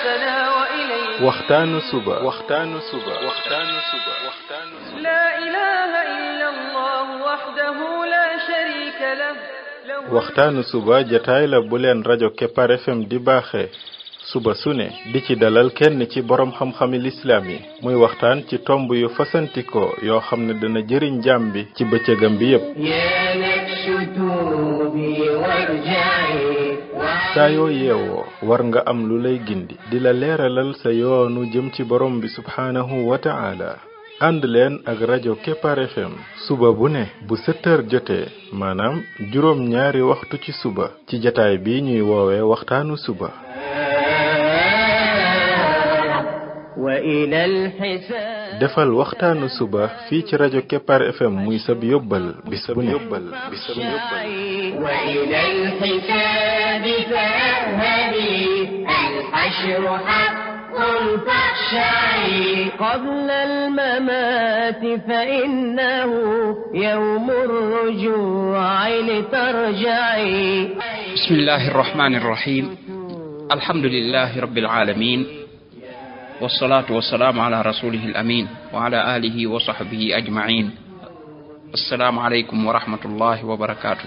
حياتنا وإليه waxtaanu suba waxtaanu suba waxtaanu suba waxtaanu suba لا إله إلا الله وحده لا شريك له له waxtaanu suba jataay la bu leen rajo Kepar FM di baaxee suba su ne di ci dalal kenn ci borom xam-xami lislaam yi muy waxtaan ci tomb yu fasantikoo yoo xam ne dana jëriñ jaam bi ci bëccëgam bi yépp يا نفس توبي وارجعي saa yoo yeewoo war nga am lu lay gindi di la leeralal sa yoonu jëm ci borom bi subhaanahu wa ta'ala ànd leen ak rajo Kepar FM suba bu ne bu sept heures jotee maanaam juróom ñaari waxtu ci suba ci jataay bi ñuy woowee waxtaanu suba وإلى الحساب defal waxtaanu suba fii ci rajo Kepar FM muy sab yóbbal bis bu ne yóbbal bis bu ne yóbbal وإلى الحساب فاذهبي الحشر حق فاخشعي قبل الممات فإنه يوم الرجوع لترجعي بسم الله الرحمن الرحيم الحمد لله رب العالمين والصلاة والسلام على رسوله الأمين وعلى آله وصحبه أجمعين السلام عليكم ورحمة الله وبركاته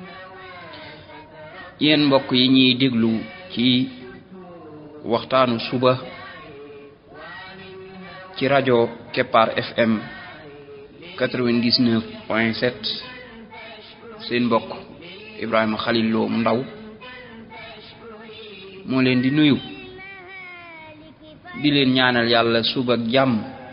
yéen mbokk yi ñuy déglu ci waxtaanu suba ci rajo Kepar FM 99 point 7 seen mbokk Ibrahima Khalil Lo mu ndaw moo leen di nuyu di leen ñaanal yàlla suba ak jàmm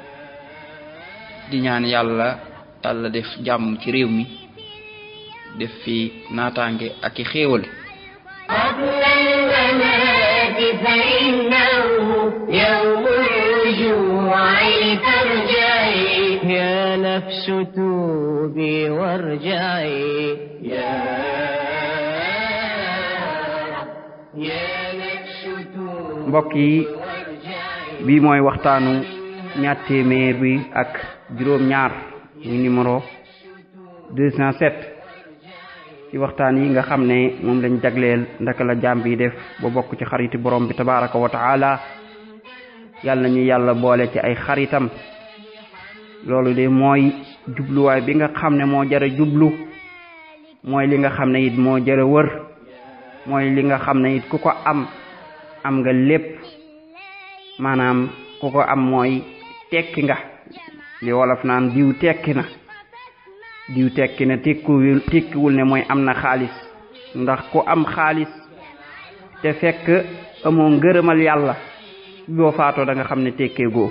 di ñaan yàlla yàlla def jàmm ci réew mi def fi naataange ak i xéewal قبل الممات فإنه يوم الرجوع لترجعي يا نفس توبي وارجعي يا يا نفس توبي mbokk yi bii mooy waxtaanu ñaar téeméer bi ak juróom ñaar muy numéro 207 ci waxtaan yi nga xam ne moom lañ jagleel ndaka la jaam bi def ba bokk ci xariti borom bi tabaraka wa taala yàlla nañu yàlla boole ci ay xaritam loolu de mooy jubluwaay bi nga xam ne moo jara jublu mooy li nga xam ne it moo jara wër mooy li nga xam ne it ku ko am am nga lépp maanaam ku ko am mooy tekki nga li wolof naan diw tekki na diw tekki na tekkiwul tekkiwul ne mooy am na xaalis ndax ku am xaalis te fekk amoo ngërëmal yàlla boo faatoo da nga xam ne tekkee goo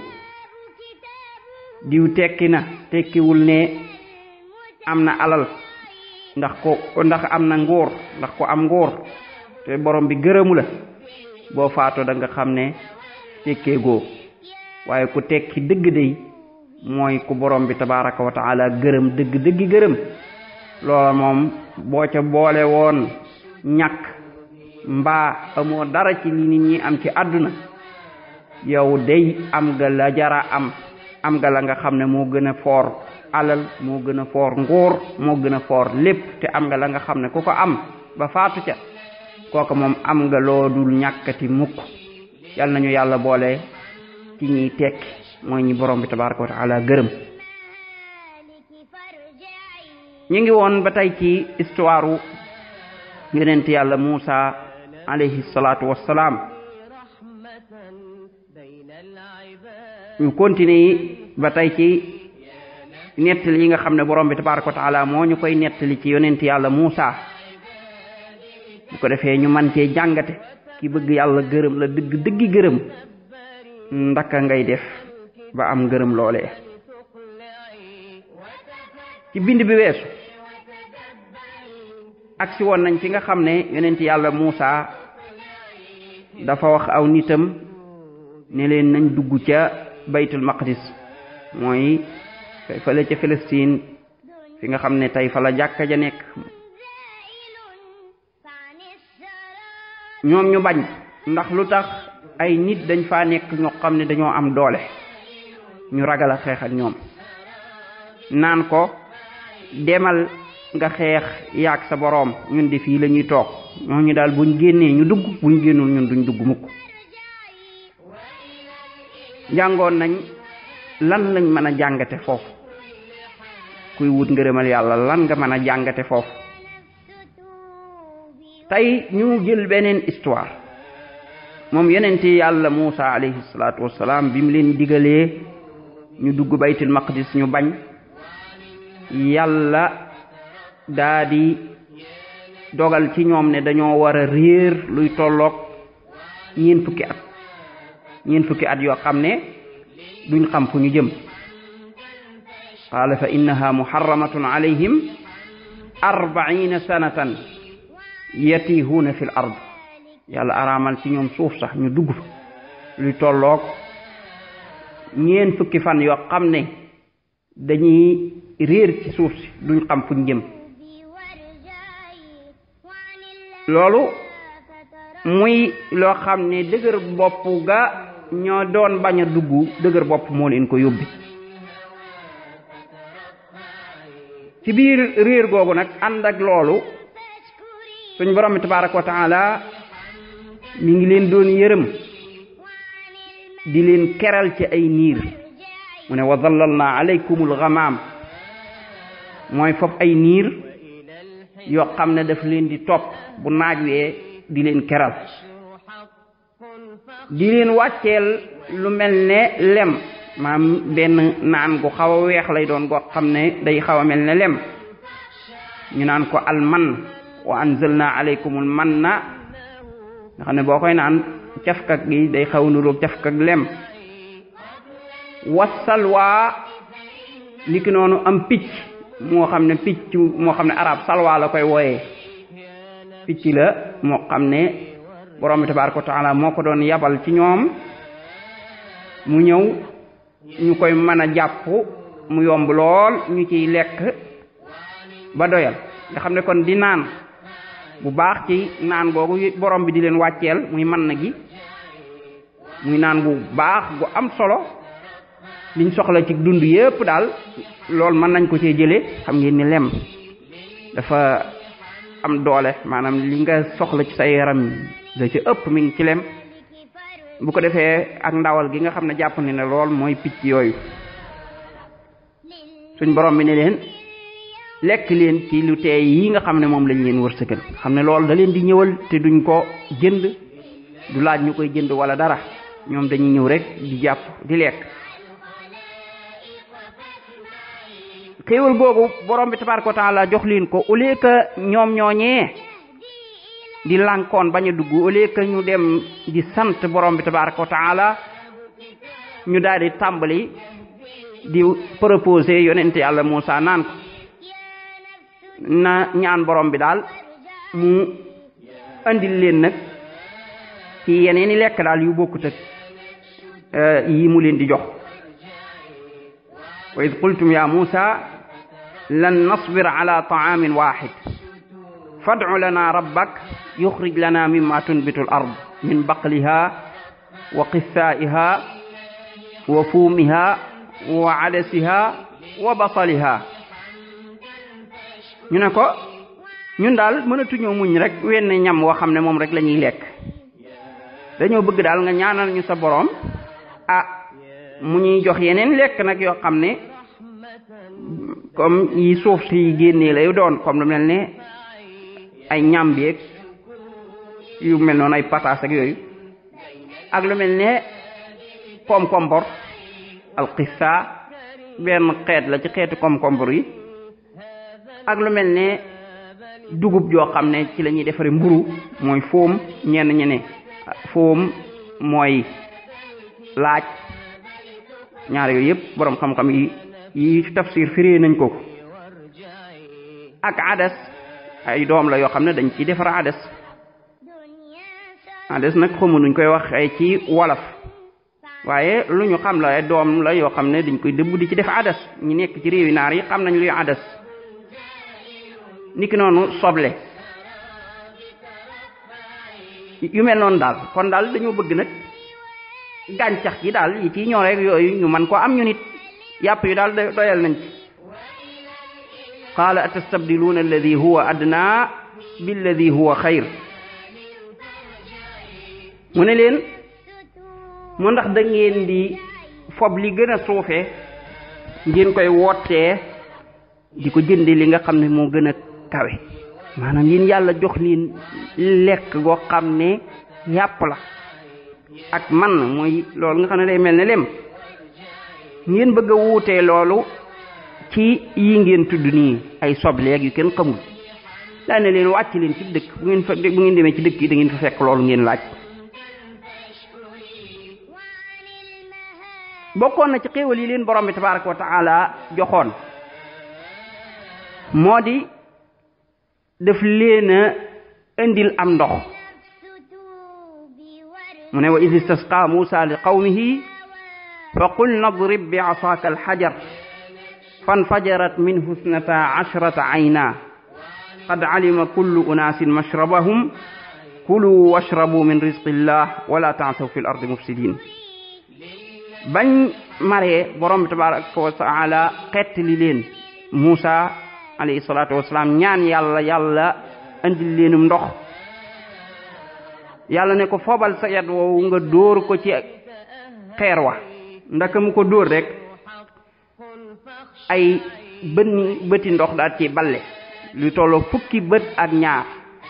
diw tekki na tekkiwul ne am na alal ndax ko ndax am na nguur ndax ko am nguur te borom bi gërëmu la boo faatoo da nga xam ne tekkee goo waaye ku tekki dëgg day mooy ku borom bi tabaraka wa taala gërëm dëgg dëggi gërëm loola moom boo ca boole woon ñàkk mbaa amoo dara ci li nit ñi am ci àdduna yow day am nga la jara am am nga la nga xam ne moo gën a foor alal moo gën a foor nguur moo gën a foor lépp te am nga la nga xam ne ku ko am ba faatu ca kooka moom am nga loo dul ñàkkati mukk yal nañu yàlla boole ci ñiy tekki mooy ñi borom bi tabaraka wa taala gërëm ñu ngi woon ba tey ci histoire u yonent yàlla Muusa alayhi salaatu wassalaam ñu continuer yi ba tey ci nettali yi nga xam ne borom bi tabaraka wa taala moo ñu koy nettali ci yonent yàlla Muusa bu ko defee ñu man cee jàngate ki bëgg yàlla gërëm la dëgg dëggi gërëm ndaka ngay def ba am ngërëm loolee ci bind bi weesu agsi woon nañ fi nga xam ne yonent yàlla Muusa dafa wax aw nitam ne leen nañ dugg ca baytul maqdis mooy fële ca Palestine fi nga xam ne tey fa la jàkka ja nekk ñoom ñu bañ ndax lu tax ay nit dañ faa nekk ñoo xam ne dañoo am doole ñu ragal a xeex ak ñoom naan ko demal nga xeex yaag sa boroom ñun di fii la ñuy toog ñooñu daal buñ génnee ñu dugg buñ génnul ñun duñ dugg mukk jàngoon nañ lan lañ mën a jàngate foofu kuy wut ngërëmal yàlla lan nga mën a jàngate foofu tey ñu jël beneen histoire moom yonente yàlla Muusa alayhi salaatu wassalaam bi mu leen digalee ñu dugg baytul maqdis ñu bañ yàlla daa di dogal ci ñoom ne dañoo war a réer luy tolloog ñeen fukki at ñeen fukki at yoo xam ne duñ xam fu ñu jëm qaala fa innaha muharramatun alayhim arbaina sanatan yatihuuna fi l ard yàlla araamal ci ñoom suuf sax ñu dugg fa luy tolloog ñeen fukki fan yoo xam ne dañuy réer ci suuf si duñ xam fuñ jëm loolu muy loo xam ne dëgër bopp ga ñoo doon bañ a dugg dëgër bopp moo leen ko yóbbi ci biir réer googu nag ànd ak loolu suñ borom bi tabaraka wa taala mi ngi leen doon yërëm di leen keral ci ay niir mu ne wa dallalna alaykumul ghamam mooy foofu ay niir yoo xam ne daf leen di topp bu naaj wee di leen keral di leen wàcceel lu mel ne lem maam benn naan gu xaw a weex lay doon goo xam ne day xaw a mel ne lem ñu naan ko alman wa anzalna alaykumul manna nga xam ne boo koy naan cafkak gi day xaw nuroog cafkak lem wasalwaa niki noonu am picc moo xam ne picc moo xam ne arab salwa la koy wooyee picc la moo xam ne borom bi tabaraka wa taala moo ko doon yabal ci ñoom mu ñëw ñu koy mën a jàpp mu yomb lool ñu ciy lekk ba doyal nga xam ne kon di naan bu baax ci naan googu borom bi di leen wàcceel muy man na gi muy naan bu baax gu am solo liñ soxla ci dund yépp daal loolu mën nañ ko cee jëlee xam ngeen ni lem dafa am doole maanaam li nga soxla ci sa yaram da ci ëpp mi ngi ci lem bu ko defee ak ndawal gi nga xam ne jàpp ne ne lool mooy picc yooyu suñ borom bi ne leen lekk leen ci lu teey yi nga xam ne moom lañ leen wërsëgal xam ne loolu da leen di ñëwal te duñ ko jënd du laaj ñu koy jënd wala dara ñoom dañuy ñëw rek di jàpp di lekk xéewal googu borom bi tabaraka wa taala jox leen ko au lieu que ñoom ñooñee di lànkoon bañ a dugg au lieu que ñu dem di sant borom bi tabaraka wa taala ñu daal di tàmbali di proposer yonente yàlla Muusa naan ko na ñaan borom bi daal mu andil leen nag ci yeneen i lekk daal yu bokkut ak yi mu leen di jox wa id qultum ya Muusa lan nasbir ala taamin waxid fadcu lana rabbak yuxrij lana mimma tunbitu al ard min baqliha wa qissaa'iha wa fuumiha wa adasiha wa basaliha ñu ne ko ñun daal mënatuñoo muñ rek wenn ñam woo xam ne moom rek la ñuy lekk dañoo bëgg daal nga ñaanal ñu sa boroom ah mu ñuy jox yeneen lekk nag yoo xam ne comme yi suuf si génnee lay doon comme lu mel ne ay ñambeeg yu mel noonu ay pataas ak yooyu ak lu mel ne koom-kombor alxissa benn xeet la ci xeetu koom-kombor yi ak lu mel ne dugub joo xam ne ci la ñuy defaree mburu mooy foom ñenn ñene foom mooy laaj ñaar yooyu yëpp boroom xam-xam yi yi tafsir firee nañ ko ak adas ay doom la yoo xam ne dañ ciy defar adas adas nag xamu nuñ koy wax ay ci wolof waaye lu ñu xam la ay doom la yoo xam ne dañ koy dëbb di ci def adas ñi nekk ci réewi naar yi xam nañ luy adas niki noonu soble yu mel noonu daal kon daal dañoo bëgg nag gàncax gi daal yi ci ñoo rek yooyu ñu man ko am ñu nit yàpp yu daal doyal nañ ci qaala atastabdiluuna alladi huwa adna billadi huwa xayr mu ne leen mu ndax da ngeen di fob li gën a suufee ngeen koy wootee di ko jënde li nga xam ne moo gën a kawe maanaam yéen yàlla jox leen lekk goo xam ne yàpp la ak man mooy loolu nga xam ne day mel ne lem ngeen bëgg a wuutee loolu ci yi ngeen tudd nii ay sobleeg yu kenn xamul daa ne leen wàcc leen ci dëkk bu ngeen fa bu ngeen demee ci dëkk yi da ngeen fa fekk loolu ngeen laaj bokkoon na ci xéewal yi leen borom bi tabaraka wa taala joxoon moo di daf leen a indil am ndox mu ne wa id istasqa musa li qawmihi fa qul nadrib bi asaaka alxajar fanfajarat minhu isnata ashrata ayna qad alima kullu unaasin mashrabahum kulu washrabu min rizqi llah wala taasaw fi l ardi mufsidin bañ maree borom bi tabaraka wa taala xettali leen Muusa alayhi salaatu wasalaam ñaan yàlla yàlla andil leenum ndox yàlla ne ko fobal sa yat woowu nga dóor ko ci xeer wa ndaka mu ko dóor rek ay bët bëti ndox daal ci balle lu tolloo fukki bët ak ñaar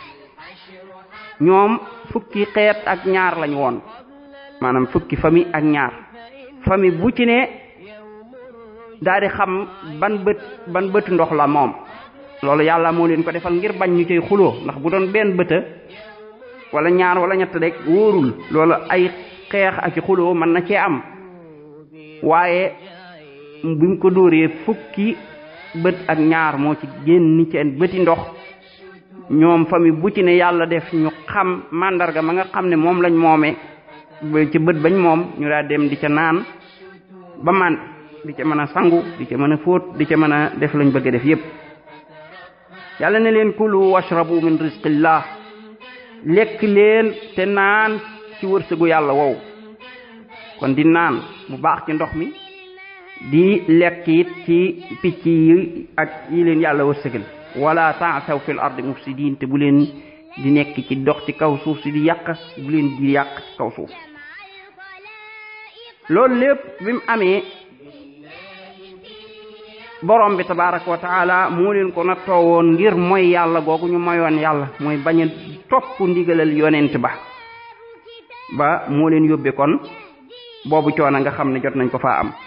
ñoom fukki xeet ak ñaar lañ woon maanaam fukki famille ak ñaar famille bu ci ne daal di xam ban bët ban bëtu ndox la moom loolu yàlla moo leen ko defal ngir bañ ñu cay xuloo ndax bu doon benn bëta wala ñaar wala ñett rek wóorul loolu ay xeex ak xuloo mën na cee am waaye bi mu ko dóoree fukki bët ak ñaar moo ci génn seen bëti ndox ñoom famille bu ci ne yàlla def ñu xam màndarga ma nga xam ne moom lañ moomee ci bët bañ moom ñu daa dem di ca naan ba man di ca mën a sangu di ca mën a fóot di ca mën a def lañ bëgg a def yépp yàlla ne leen kulu washrabu min rizqillah lekk leen te naan ci wërsëgu yàlla wow kon di naan bu baax ci ndox mi di lekk it ci picc yi ak yi leen yàlla wërsëgal wala taasaw fil ardi mufsidin te bu leen di nekk ci dox ci kaw suuf si di yàq bu leen di yàq ci kaw suuf loolu lépp bi mu amee borom bi tabaraka wa taala moo leen ko nattoo woon ngir mooy yàlla googu ñu moyoon yàlla mooy bañ a topp ndigalal yonent ba ba moo leen yóbbe kon boobu coono nga xam ne jot nañ ko faa am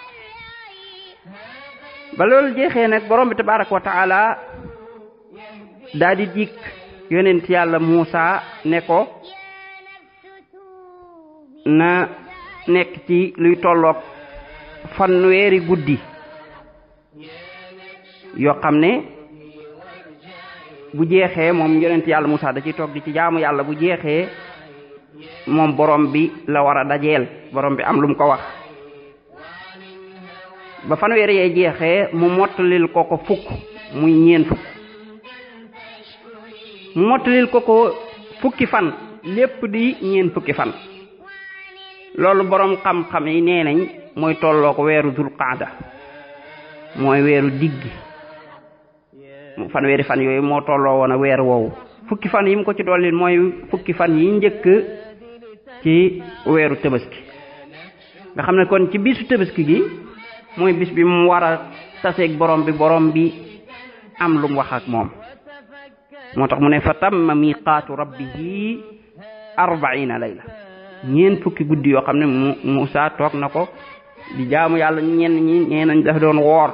ba loolu jeexee nag borom bi tabaraka wa taala daa di dikk yonent yàlla Muusa ne ko na nekk ci luy tolloog fanweeri guddi yoo xam ne bu jeexee moom yonent yàlla Muusa da ciy toog di ci jaamu yàlla bu jeexee moom borom bi la war a dajeel borom bi am lu mu ko wax ba fanweeri yee jeexee mu mottalil ko ko fukk muy ñeen fukk mu mottalil ko ko fukki fan lépp di ñeen fukki fan loolu borom xam-xam yi nee nañ mooy tolloo ko weeru dul qaada mooy weeru diggi fanweeri fan yooyu moo tolloo woon a weer woowu fukki fan yi mu ko ci dollil mooy fukki fan yi njëkk ci weeru tabaski nga xam ne kon ci bisu tabaski gi mooy bis bi mu war a taseeg borom bi borom bi am lu mu wax ak moom moo tax mu ne fa tamma miqaatu rabbihi arbaina layla ñeen fukki guddi yoo xam ne mu Muusa toog na ko di jaamu yàlla ñenn ñi ñee nañ dafa doon woor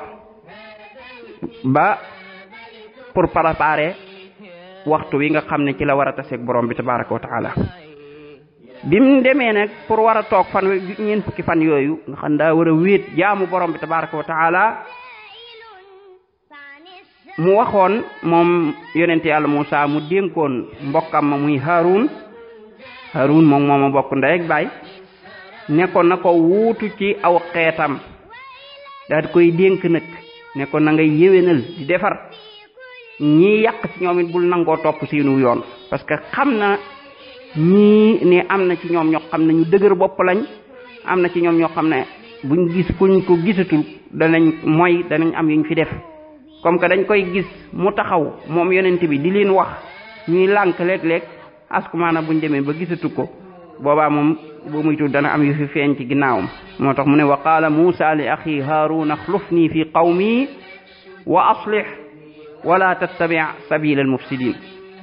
ba pour préparer waxtu wi nga xam ne ci la war a taseeg borom bi tabaraka wa taala bi mu demee nag pour war a toog fan ñeen fukki fan yooyu nga xam daa war a wéet jaamu borom bi tabaraka wa taala mu waxoon moom yonent yàlla Muusa mu dénkoon mbokkam ma muy Haarun Haarun moom mooma bokk ndey ak baay ne ko na ko wuutu ci aw xeetam daal koy dénk nag ne ko na ngay yéwénal di defar ñii yàq ci ñoom it bul nangoo topp seenu yoon parce que xam na ñii ne am na ci ñoom ñoo xam ne ñu dëgër bopp lañ am na ci ñoom ñoo xam ne buñ gis fuñ ko gisatul danañ mooy danañ am yuñ fi def comme que dañ koy gis mu taxaw moom yonent bi di leen wax ñuy lànk léeg-léeg askumaana buñ demee ba gisatu ko boobaa moom boo muy tudd dana am yu fi feeñ ci ginnaawam moo tax mu ne wa qaala muusa li axi haaruna axlufni fi qawmi wa aslih wala tattabi sabila almufsidin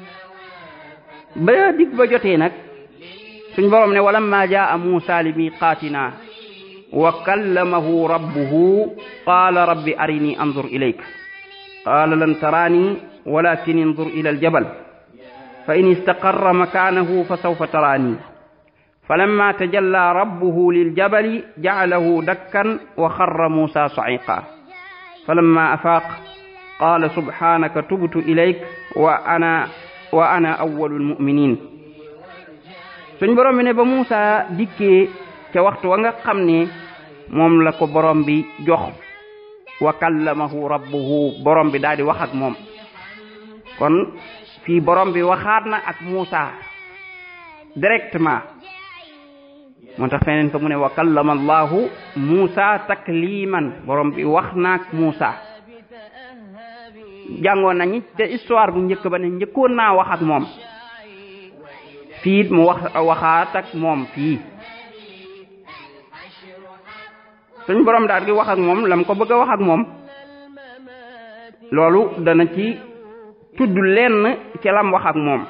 ba dig ba jotee nag suñ borom ne walamma jaa muusa li miqaatina wa kallamahu rabbuhu qaala rabbi arini anzur ilayk qaala lan taraani walakin انظر إلى الجبل فإن استقر مكانه فسوف تراني فلما تجلى ربه للجبل جعله دكا وخر موسى صعيقا فلما أفاق قال سبحانك تبت إليك وأنا وأنا أول المؤمنين suñ borom bi ne ba Moussa dikkee ca waxtu wa nga xam ne moom la ko borom bi jox wa kallamahu rabbuhu borom bi daal di wax ak moom kon fii borom bi waxaat na ak Moussa directement moo tax feneen fa mu ne wa kallama allahu Moussa takliman borom bi wax na ak Moussa jàngoon nañu te histoire bu njëkk ba ne njëkkoon naa wax ak moom fii it mu wax waxaat ak moom fii suñ borom daal di wax ak moom lam ko bëgg a wax ak moom loolu dana ci tudd lenn ci lam wax ak moom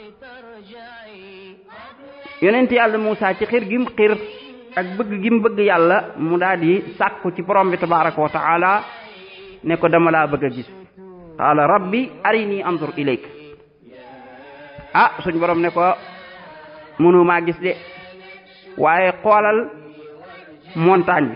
yonent yàlla Moussa ci xir gim xir ak bëgg gim bëgg yàlla mu daal di sàkku ci borom bi tabaraka wa taala ne ko dama laa bëgg a gis qaala rabbi arini anzur ilayk ah suñ borom ne ko mënu maa gis de waaye xoolal montagne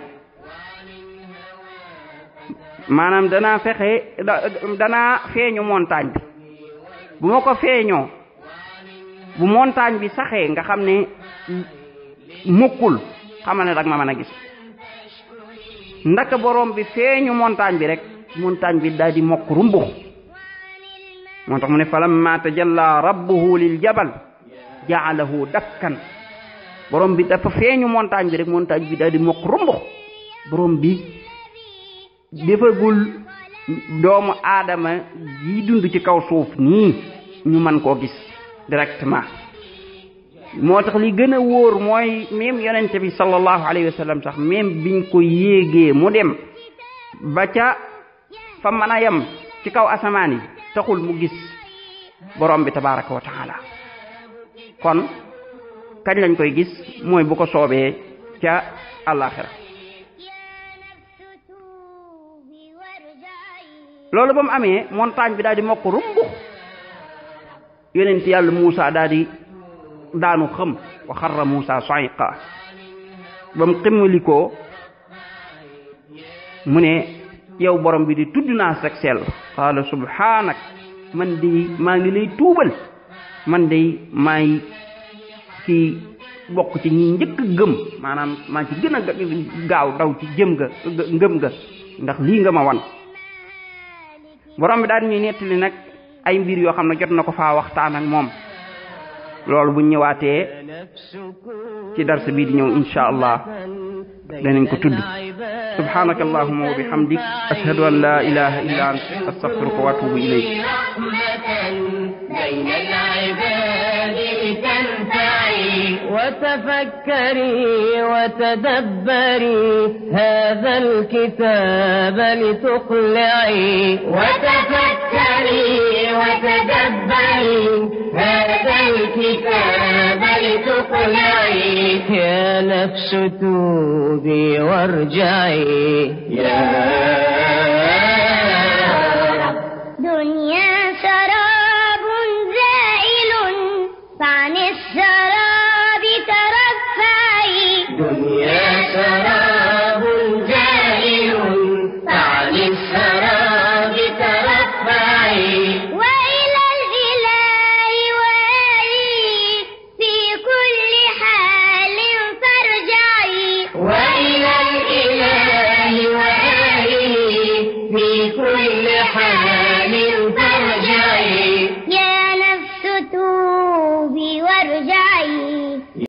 bi maanaam danaa fexe danaa feeñu montagne bi bu ma ko feeñoo bu montagne bi saxee nga xam ne mukkul xamal ne dag ma mën a gis ndaka borom bi feeñu montagne bi rek montagne bi daal di mokk rumbux moo tax mu ne falamma tajalla rabbuhu lil jabal jaalahu dakkan borom bi dafa feeñu montagne bi rek montagne bi daal di mokk rumbux borom bi defagul doomu aadama yi dund ci kaw suuf nii ñu mën koo gis directement moo tax li gën a wóor mooy même yonente bi sallallahu alayhi wa sallam sax même biñ ko yéegee mu dem ba ca fa mën a yem ci kaw asamaan yi taxul mu gis borom bi tabaraka wa taala kon kañ lañ koy gis mooy bu ko soobee ca àllaaxira loolu ba mu amee montagne bi daal di mokk rumbux yonent yàlla Moussa daal di daanu xëm wa xarra Moussa sa'iqa ba mu ximmalikoo mu ne yow borom bi di tudd naa sag sell qaala subhanak man de maa ngi lay tuubal man de maay ci bokk ci ñi njëkk gëm maanaam maa ci gën a gaaw daw ci jëm ga ngëm ga ndax lii nga ma wan borom bi daal ñuy nettali nag ay mbir yoo xam ne jot na ko faa waxtaan ak moom loolu bu ñëwaatee ci dars bii di ñëw insha allah danañ ko tudd subhanaka allahumma wa bihamdik ashhadu an la ilaha illa ant astaghfiruka wa atubu ilayk بين العباد لتنفعي وتفكري وتدبري هذا الكتاب لتقلعي وتفكري وتدبري هذا الكتاب لتقلعي يا نفس توبي وارجعي يا